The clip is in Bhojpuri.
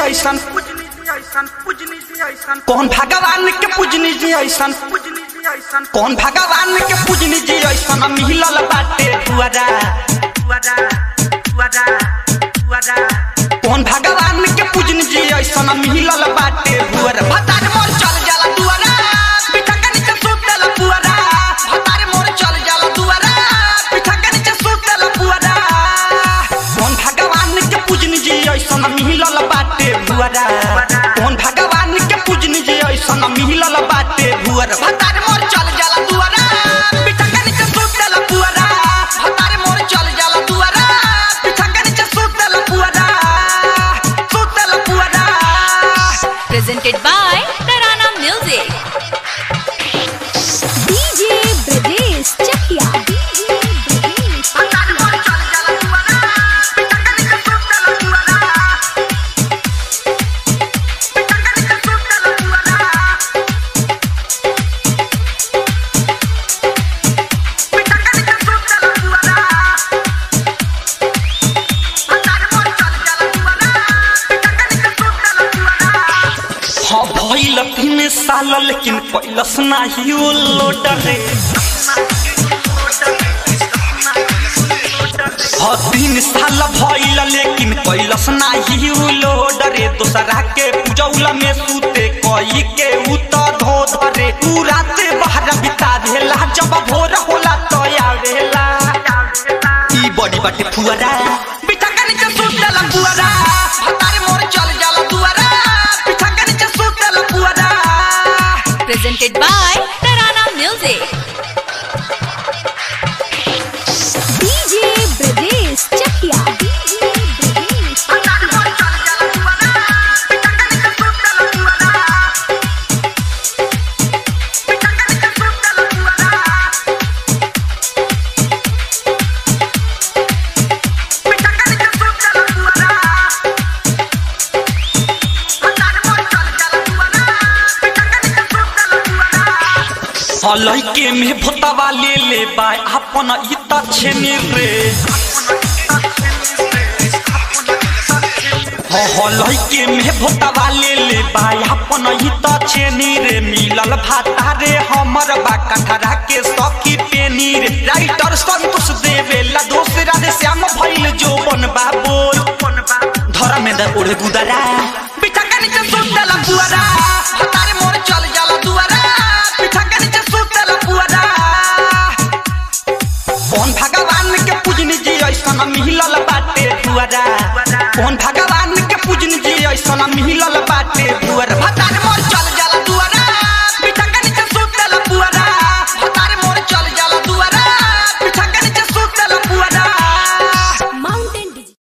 ऐसन कौन भगवान के पूजनी जी ऐसन कौन भगवान के पूजनी जी ऐसन मिलल बाटे दुआरा कौन भगवान के पूजनी जी ऐसन मिलल बाटे दुआरा भतार मोर चल जाला दुआरा पिठा के नीचे सूत देला पुआरा भतार मोर चल जाला दुआरा पिठा के नीचे सूत देला पुआरा कौन भगवान के पूजनी जी ऐसन मिलल बाटे दुआरा कौन भगवान के पूजनी जी ऐसन मिलल बाटे दुआरा भतार मोर चल जाला दुआरा पिठा के नीचे सूत देला पुआरा भतार मोर चल जाला दुआरा पिठा के नीचे सूत देला पुआरा सूत देला पुआरा presented by Tarana Music. DJ Brajesh Chakya. DJ Brajesh भतार मोर चल जाला दुआरा पिठा के नीचे सूत देला पुआरा पिठा के नीचे सूत देला पुआरा पिठा के नीचे सूत देला पुआरा भतार मोर चल जाला दुआरा पिठा के नीचे सूत देला पुआरा हाँ भइल तीन साल लेकिन पैलस नाही ओ लोडरे हाँ तीन साल भइल लेकिन पैलस नाही ओ लोडरे दोसरा के पूजौला में सूते कई के उत धो धरे तू राते बाहर बिता देला जब भोर होला तो आवेला ई बड़ी बाटे फुआरा बिठा के नीचे सूत देला पुआरा भतारे मोर चल जाला दुआरा बिठा के नीचे सूत देला पुआरा Presented by Tarana Music. DJ Brajesh Chakya. DJ Brajesh भतारे मोर चल जाला दुआरा बिठा के नीचे सूत देला पुआरा बिठा के नीचे सूत देला पुआरा बिठा के नीचे सूत देला पुआरा भतारे मोर चल जाला दुआरा बिठा के नीचे सूत देला पुआरा लइके में भोतवा ले ले बा अपन ई त छेने रे लइके में भोतवा ले ले बा अपन ई त छेने रे मिलल भाता रे हमर बा कठरा के सखी पेनी रे राइटर संतोष देवेला दोसरा रे श्याम भइल जो बनबा बोल धर्मेंद्र ओढ़े गुदरा बिठा के नीचे सूत देला पुआरा भतारे मोर चल जाला दुआरा बिठा के नीचे सूत देला पुआरा कौन भगवान के पूजनी जी ऐसन मिलल बाटे दुआरा कौन भगवान के पूजनी जी ऐसन मिलल बाटे दुआरा भतारे मोर